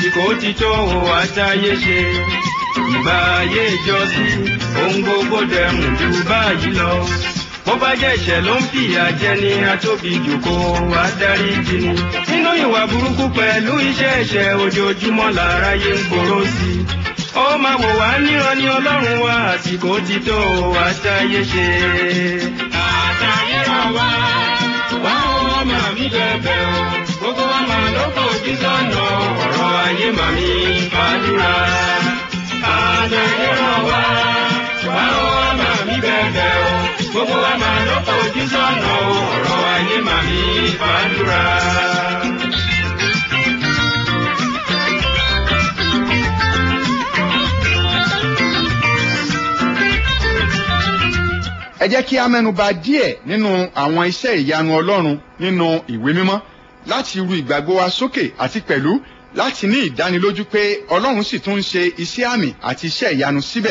àsìkò ti tó àtayé ṣe ìgbà ayé ìjọsìn ohun gbogbo dẹrùn ju báyìí lọ bó bá jẹ́ ìṣẹ̀ ló ń fìyà jẹ ní atóbi jòkó adarí jìnnì nínú ìwà burúkú pẹ̀lú iṣẹ́ ẹ̀ṣẹ̀ ojoojúmọ́ láráyé ń gbòòrò sí i ó máa wò wá níran ní ọlọ́run wa àsìkò ti tó àtayé ṣe. àtayé ràn wá wá ó máa mi bẹ̀bẹ̀ o gbogbo wa máa ló fojú sọ́nà ọ̀rọ̀ ayé màmí fàdúrà. àtayé ràn wá wá ó máa mi bẹ̀bẹ̀ o gbogbo wa máa ló fojú sọ́nà ọ̀rọ̀ ayé màmí fàdúrà. ẹ jẹ́ kí a mẹ́nuba díẹ̀ nínú àwọn iṣẹ́ ìyanu ọlọ́run nínú ìwé mímọ́ láti ru ìgbàgbọ́ wa sókè àti pẹ̀lú láti ní ìdánilójú pé ọlọ́run sì tún ń ṣe iṣẹ́ àmì àti iṣẹ́ ìyanu síbẹ̀